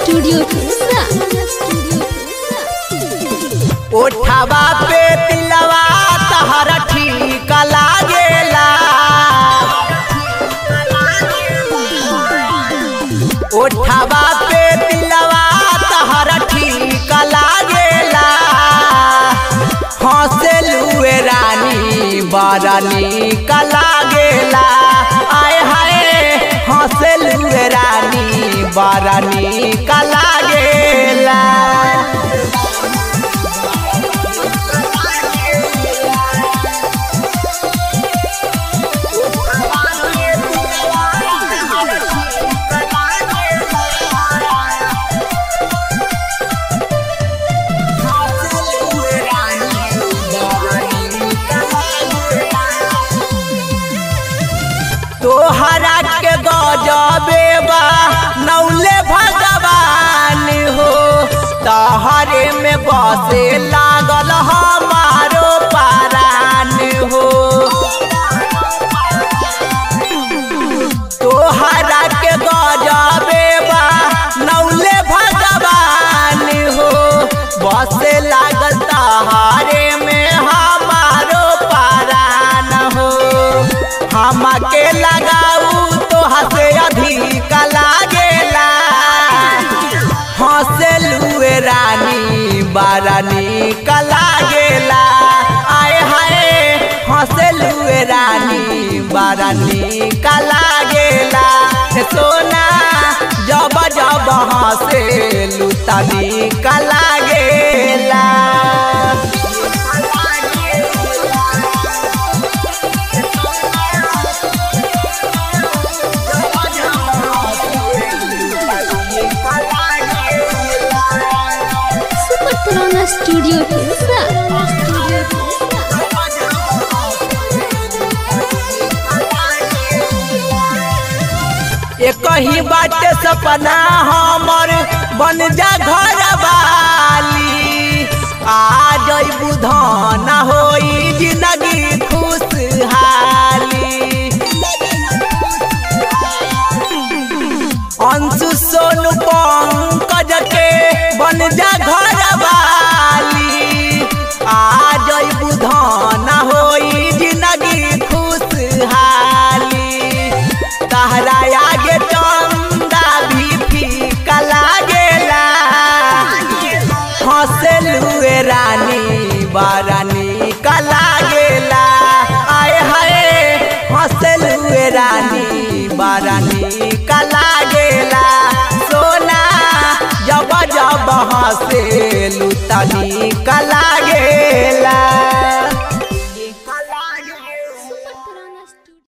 studio केसरा ओठवा पे तिलवा तहर ठीक लागेला ओठवा पे तिलवा तहर ठीक लागेला हंसेलुए रानी बड़ा नीक लागेला आय हाय हंसेलुए रानी बड़ा नीक लागेला तोहरा के गजबे बा नौले भगवान हो तहरे में बसे लागल हमारो पारान हो तोहरा के गजबे बा नौले भगवान हो बसे लागल तहरे में हमारो पारान हो हमके लगाऊ तो हसे अधिक लागेला हंसेलुए रानी बड़ा नीक लागेला आय हाय हंसेलुए रानी बड़ा नीक लागेला हे सोना जब जब हंसेलु त नीक लागेला सुपर पुराना स्टूडियो केसरा एक ही बाटे सपना हमर बन जा घर वाली आ जइबू धन होई जिंदगी खुशहाली अंशु सोनू पंकज के बन जा घर वाली आ जइबू धन होई जिंदगी खुशहाली तहरा आगे चंदा भी फीका लागेला हंसेलुए रानी बड़ा नीक लागेला आय हाय हंसेलुए रानी बड़ा नीक लागेला सोना जब जब हंसेलु त नीक लागेला